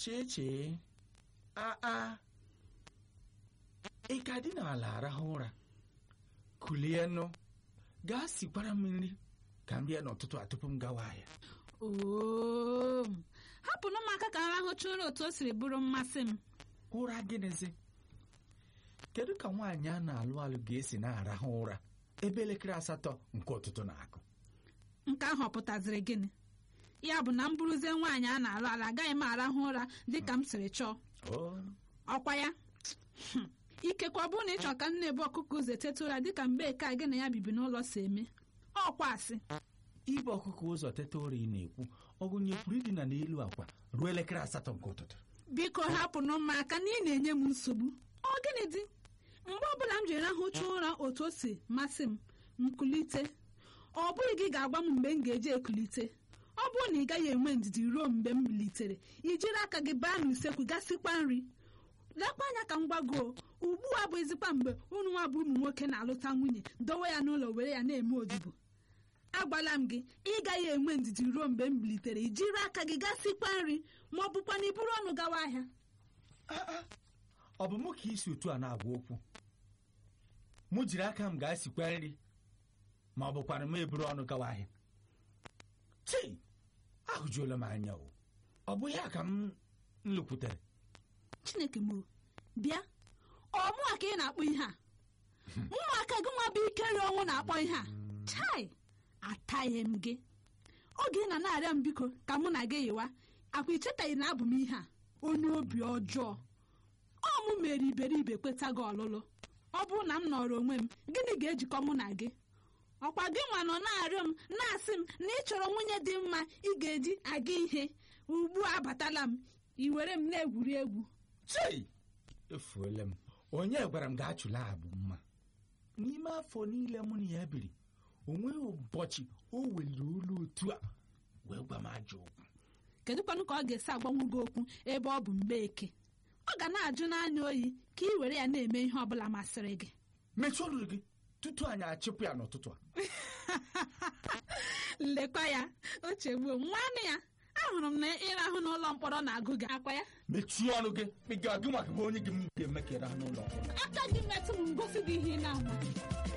chee chee aa ị ka dị n'ala arahụ ụra kulie nụ gaa sikwara m nri ka m rie n'ụtụtụ a tupu m gawa ahịa oo hapụnụ m aka ka m rahụcha ụra otu o siri bụrụ mmasị m ụra gịnịzi kedu ka nwaanyị a na-alụ alụ ga-esi na-arahụ ụra ebe elekere asatọ nke ụtụtụ na-akụ nke ahụ ọ pụtaziri gịnị ya bụ na m bụrụzie nwaanyị a na-alụ ala agaghị m arahụ ụra dịka m siri chọọ Oo, ọkwa ya Hmm. ikekwe ọ bụrụ na ị chọrọ ka m na-ebu ọkụkọ ụzọ eteta ụra dịka mgbe ka gị na ya bibi n'ụlọ si eme ọkwa asị ibe ọkụkọ ụzọ teta ụra ị na-ekwu ọ gụnyekwuru idina n'elu akwa ruo elekere asatọ nke ụtụtụ biko hapụnụ m aka na ị na-enye m nsogbu ọ gịnị dị mgbe ọbụla m ji rahụcha ụra otu o si masị m nkulite ọ bụghị gị ga-agwa m mgbe m ga-eji ekulite ọ bụrụ na ị gaghị enwe ndidi ruo mgbe m militere i jiri aka gị baa n'usekwu gasikwa nri lekwa anya ka m gwago ugbu a bụ ezikwa mgbe unu nwa bụ ụmụ nwoke na-alụta nwunye dowe ya n'ụlọ were ya na-eme odibo agwala m gị ị gaghị enwe ndidi ruo mgbe m bilitere i jiri aka gị gasikwa nri ma ọ bụkwa na iburu ọnụ gawa ahịa ọ bụ mụ ka isi otu a na-agwa okwu mụ jiri aka m gaa sikwa nri ma ọ bụkwara m eburu ọnụ gawa ahịa chei ahụjuola m anya o ọ bụ ya ka m lụkwutere chineke m bịa ọ mụa ka ị na-akpọ ihe a mụnwa aka gị nwa bụ ike rịọ ọnwụ na-akpọ ihe a chai ataghị m gị oge ị na na-arịọ m biko ka mụ na gị yiwa akwa ichetaghị na abụ m ihe a onye obi ọjọọ ọ mụ mere iberibe kweta gị ọlụlụ ọ bụrụ na m nọrọ onwe m gịnị ga-ejikọ mụ na gị ọkwa gị nwa nọ na-arịọ m na-asị m na ị chọrọ nwunye dị mma ị ga-eji aga ihe ugbu a abatala m i were m na-egwuri egwu chei efuola m onye gwara m gaa chụla abụ mma n'ime afọ niile mụ na ya biri o nweghị ụbọchị o weliri olu otu a wee gwa m ajọ okwu kedụkwanụ ka ọ ga-esi agbanwu gị okwu ebe ọ bụ mgbe eke ọ ga na-ajụ n'anya oyi ka ị were ya na-eme ihe ọ bụla masịrị gị mechie ọnụ gị tutu anyị achịpụ ya n'ụtụtụ a lekwa ya o chegbuo nwanne ya ahụrụ m na ịrahụ n'ụlọ mkpọrọ na-agụ gị akwa ya mechie ọnụ gị ị ga-agụ maka onye gị m ga-eme ka ịrahụ n'ụlọ mkpọrọ aka gị metụ m ngosi gị ihe ị na-ama